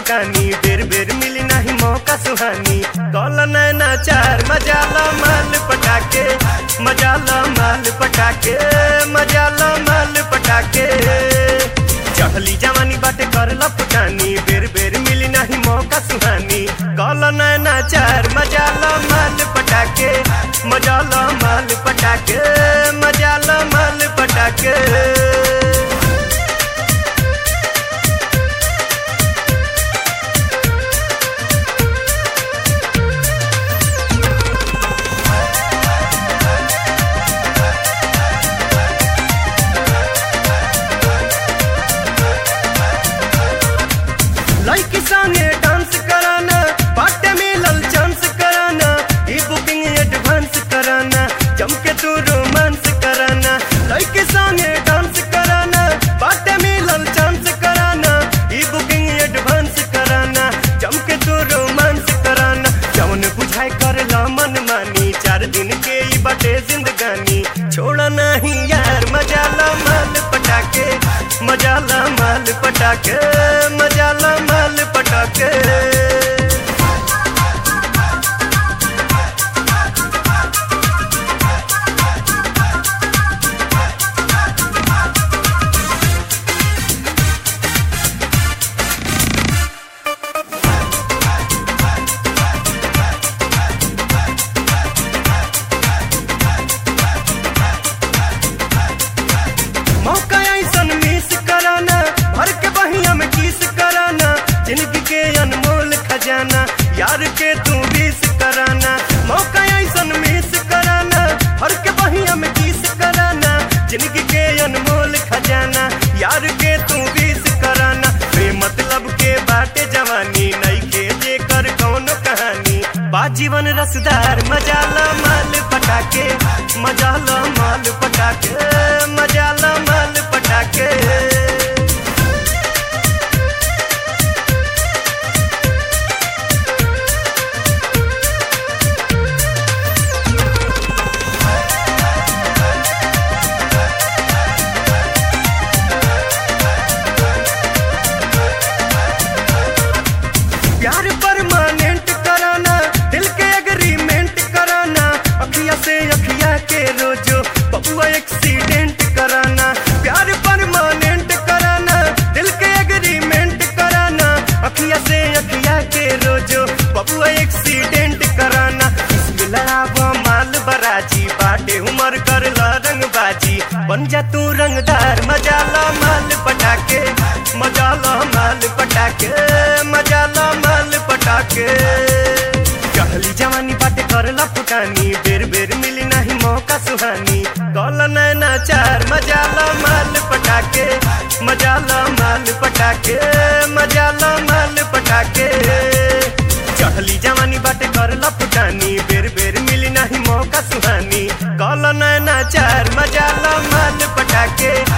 फुटानी बेर बेर मिली नहीं मौका सुहानी कल नैना चार मजा लो माल पटाके मजा लो माल पटाके मजा लो माल पटाके चढ़ली जवानी बाटे करला फुटानी बेर बेर मिली नहीं मौका सुहानी कल नैना चार मजा लो माल पटाके मजा लो माल पटाके मजा लो माल पटाके लड़की संगे डांस कराना बाटे मिलल चांस कराना ई बुकिंग एडवांस कराना जम के तू रोमांस कराना लड़की संगे डांस कराना बाटे मिलल चांस कराना ई बुकिंग एडवांस कराना जम के तू रोमांस कराना जवन बुझाई कर ला मन मानी चार दिन के ई बाटे जिंदगानी छोड़ा नहीं यार मजा ला माल पटाके मजा ला माल पटाके मजा ला माल पटाके मौका ऐसन मिस कराना भर के बहिया में किस कराना जिंदगी के अनमोल खजाना यार के तू बीस कराना मौका ऐसन मिस कराना भर के बहिया में किस कराना जिंदगी के अनमोल खजाना यार के तू बीस कराना बे मतलब के बाटे जवानी नई के जे कर कौनो कहानी बा जीवन रसदार मजा ला माल पटाके मजा ला माल पटाके मजा ला माल पटाके प्यार परमानेंट कराना दिल के एग्रीमेंट कराना अखिया से अखिया के रोजो बबुआ एक्सीडेंट कराना प्यार परमानेंट कराना दिल के एग्रीमेंट कराना अखिया से अखिया के रोजो बबुआ एक्सीडेंट कराना इसमें लड़ावा माल बराजी बाटे उमर कर ला रंगबाजी बन जा तू रंगदार मजा ला माल पटाके मजा ला माल पटाके मजा ला माल पटाके कहली जवानी बाटे करला फुटानी बेर बेर मिली नहीं मौका सुहानी कल नैना चार मजा ला माल पटाके मजा ला माल पटाके मजा ला माल पटाके चढ़ली जवानी बाटे करला फुटानी बेर बेर मिली नहीं मौका सुहानी कल नैना चार मजा ला माल पटाके